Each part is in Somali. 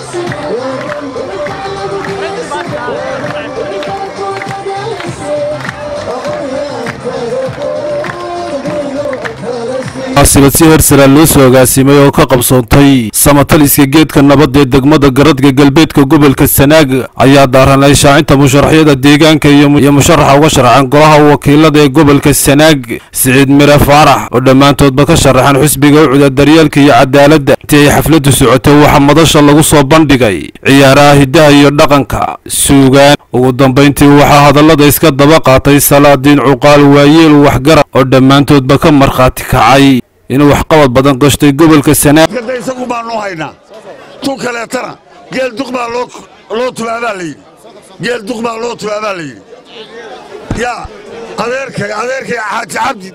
munaasabad si hersara loo soo agaasimay oo ka qabsoontay samataliska geedka nabad ee degmada garadga galbeedka gobolka sanaag ayaa daaranay shaacinta musharaxyada deegaanka iyo musharaxa uga sharaxan golaha wakiilada ee gobolka sanaag siciid mire faarax oo dhammaantoodba ka sharaxan xisbiga ucuda daryeelka iyo cadaaladda intii ay xafladdu socotay waxaa madasha lagu soo bandhigay ciyaaraha hiddaha iyo dhaqanka suugaan ugu dambayntii waxaa hadallada iska daba qaatay salaadiin cuqaal waayeel waxgarad oo dhammaantoodba ka markhaati kacay inuu waxqabad badan qashtay gobolka sanaag isagu baanu haynaa tu kaleetana geel duq baa loo tubaabaa layidhi geel duq baa loo tubaabaa layidhi yaa adeerkay adeerkay xaaji cabdi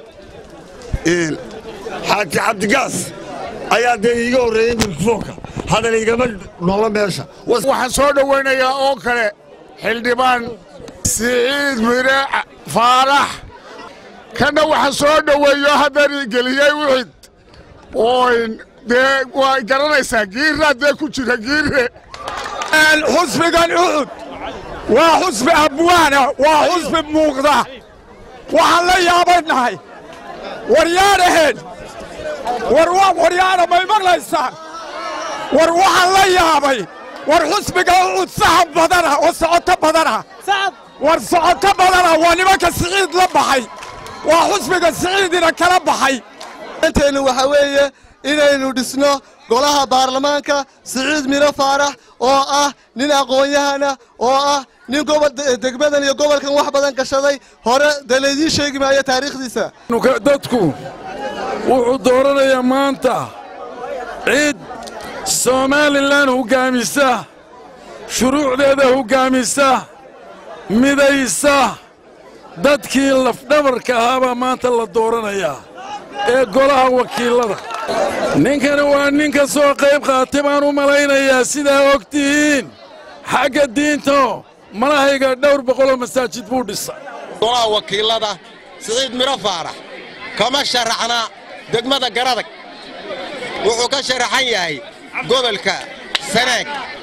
xaaji cabdigaas ayaa dee iiga horreeyey mikrofoonka hadal igama noola meesha waxaan soo dhowaynayaa oo kale xildhibaan siciid mire faarax kana waxaan soo dhoweeyo haddaan geliyey wixid oyn dee waa garanaysaa giirraa dee ku jira giirre xusbigan ucud waa xusbi abwaana waa xusbi muuqda waxaan la yaabannahay waryaadhaheen war waryaadha may maqlaysaan war waxaan la yaabay war xusbiga ucud saxab badana oo socoto badana war socoto badana waa nimanka siciid la baxay waa xusbiga siciidina kala baxay inteennu waxaa weeye inaynu dhisno golaha baarlamaanka siciid miro faarax oo ah nin aqoon-yahana oo ah nin degmadan iyo gobolkan wax badan gashaday hore dee laydiin sheegi maayo taariikhdiisa dadku wuxuu dooranayaa maanta cid somalilan hoggaamisa shuruucdeeda hoggaamisa midaysa dadkii lafdhabarka ahaabaa maanta la dooranayaa ee golaha wakiillada ninkani waa nin ka soo qayb qaatay baan u malaynayaa sidaa og tihiin xagga diinto malahayga dhowr boqoloo masaajid buu dhisay golaha wakiillada siciid miro faarax kama sharaxna degmada garadag wuxuu ka sharaxan yahay gobolka sanaag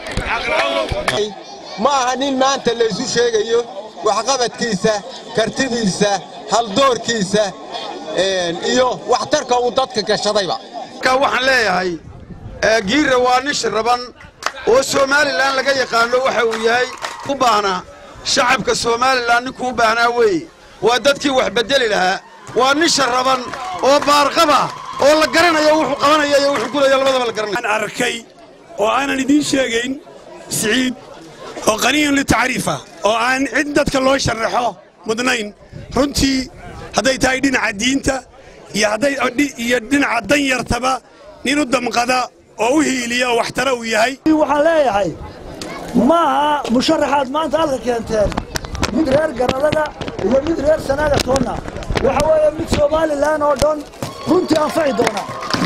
ma aha nin maanta laysu sheegayo waxqabadkiisa kartidiisa haldoorkiisa iyo waxtarka uu dadka gashadayba waxaan leeyahay giirra waa nin shiraban oo somalilan laga yaqaano waxa uu yahay u baahnaa shacabka somalilan ninkuu u baahnaa weeye waa dadkii wax beddeli lahaa waa nin sharaban oo baarqaba oo la garanayo wuxuu qabanaya iyo wuxuu gulaya labadaba la garanaya arkay oo aanan idiin sheegayn siciid oo qaniyan litacriifa oo aan cid dadka loo sharaxo mudnayn runtii hadday tahay dhinaca diinta iyo dhinaca danyartaba nin u damqada oo u hiiliya oo waxtara uu yahay waxaan leeyahay ma aha musharaxaad maanta halka keenteen mid reer garadaga iyo mid reer sanaaga toonna waxa weeye mid somalilan oo dhan runtii anfaci doona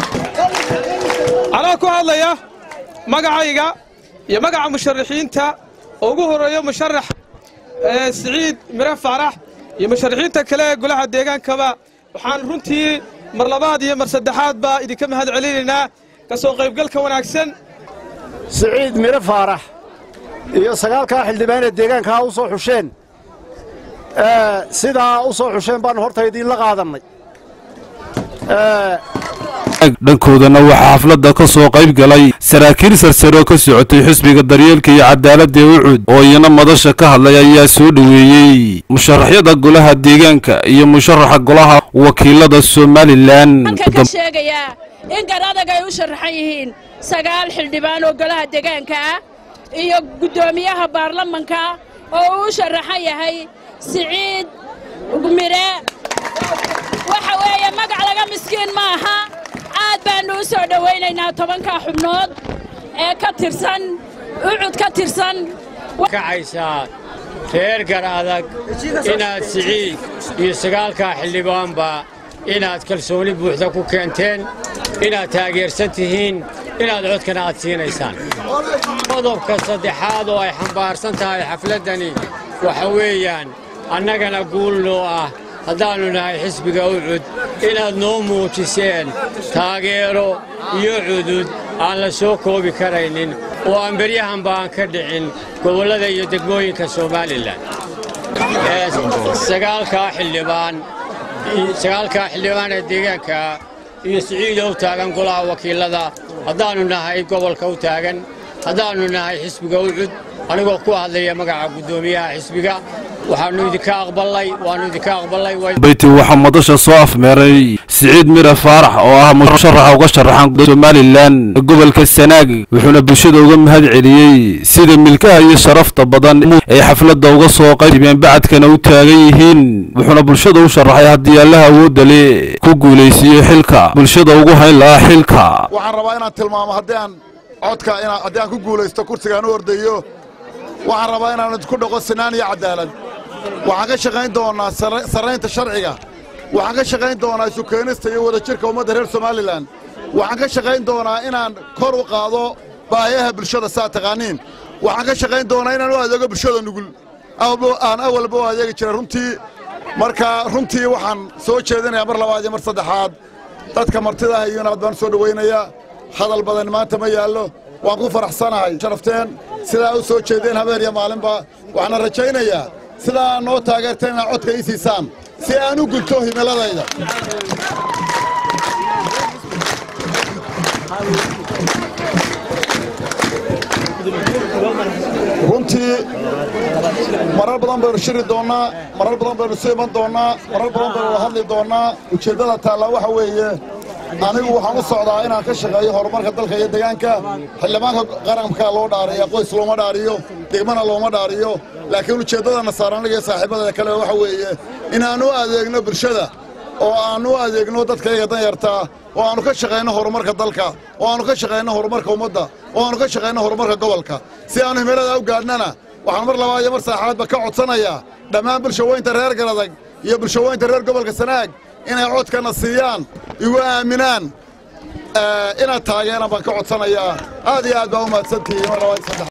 anaa ku hadlaya magacayga iyo magaca musharaxiinta oo ugu horreeyo musharax siciid mire faarax iyo musharaxiinta kale ee golaha deegaankaba waxaan runtii mar labaad iyo mar saddexaad baa idinka mahad celinaynaa ka soo qaybgalka wanaagsan siciid mire faarax iyo sagaalkaa xildhibaanee deegaankaa u soo xusheen sidaa u soo xusheen baannu horta idiinla qaadannay dhankoodana waxaa xafladda ka soo qayb galay saraakiil sarsare oo ka socotay xisbiga daryeelka iyo cadaaladda ee ucud oo iyana madasha ka hadlay ayaa soo dhoweeyey musharaxyada golaha deegaanka iyo musharaxa golaha wakiilada somalilan ka sheegayaa in garadag ay u sharaxan yihiin sagaal xildhibaan oo golaha deegaanka ah iyo guddoomiyaha baarlamanka oo uu u sharaxan yahay siciid mire waxa weeye magac laga miskiin ma aha aad baannu u soo dhowaynaynaa tobankaa xubnood ee ka tirsan ucud ka tirsan kacaysaa reer gar adag inaad siciid iyo sagaalkaa xildhibaanba inaad kalsooni buuxda ku keenteen inaad taageersan tihiin inaad codkana aad siinaysaan qodobka saddexaad oo ay xambaarsan tahay xafladdani waxa weeyaan annagana guul noo ah haddaannu nahay xisbiga ucud inaad noo muujiseen taageero iyo cudud aan la soo koobi karaynin oo aan beryahanba aan ka dhicin gobollada iyo degmooyinka somalilan sagaalkaa xildhibaan sagaalkaa xildhibaan ee deegaanka iyo siciida u taagan golaha wakiilada haddaannu nahay gobolka u taagan haddaannu nahay xisbiga ucud anigoo ku hadlaya magaca guddoomiyaha xisbiga waxaannu idinka aqballay waannu idinka aqballay bayti waxaa madasha soo afmeeray siciid mire faarax oo ah musharaxa uga sharaxan somalilan gobolka sanaag wuxuuna bulshada uga mahad celiyey sida milkaha iyo sharafta badan ay xafladda uga soo qaybeen bacadkana u taagan yihiin wuxuuna bulshada u sharaxay haddii allaha awoodda le ku guulaysiiyo xilka bulshada ugu hayn lahaa xilka waxaan rabaa inaan tilmaamo haddii aan codka haddii aan ku guulaysto kursigaan u ordayo waxaan rabaa inaan idinku dhaqo sinaan iyo caddaalad waxaan ka shaqayn doonnaa sarraynta sharciga waxaan ka shaqayn doonaa isu keenista iyo wadajirka ummadda reer somalilan waxaan ka shaqayn doonaa inaan kor u qaado baahiyaha bulshada saa taqaaniin waxaan ka shaqayn doonaa inaan u adeego bulshada nugul aan awalba u adeegi jiray runtii marka runtii waxaan soo jeedinayaa mar labaad iyo mar saddexaad dadka martida ah iyo inaad baan soo dhowaynayaa hadal badan maanta ma yaallo waan ku faraxsanahay sharafteen sidaa u soo jeedeen habeen iyo maalinba waxaana rajaynayaa sidaa aad noo taageerteen inaad codka ii siisaan si aan u gudto himiladayda runtii marar badan baynu shiri doonnaa marar badan baynu isu iman doonnaa marar badan baynu wada hadli doonnaa ujeeddada taallaa waxa weeye anigu waxaan u socdaa inaan ka shaqeeyo horumarka dalka iyo deegaanka xildhibaanka qaranka loo dhaariya qoys looma dhaariyo degmana looma dhaariyo laakiin ujeeddadana saaranniga iyo saaxiibada kale waxa weeye inaan u adeegno bulshada oo aan u adeegno dadkayga danyartaa oo aannu ka shaqayno horumarka dalka oo aannu ka shaqayno horumarka ummadda oo aannu ka shaqayno horumarka gobolka si aannu himilada u gaadhnana waxaan mar labaad iyo mar saxaadba ka codsanayaa dhammaan bulshaweynta reer garadag iyo bulshaweynta reer gobolka sanaag inay codkana siiyaan igu aaminaan inaad taageeraan baan ka codsanayaa aad iyo aad baa u mahadsantihiin mar labaad saddex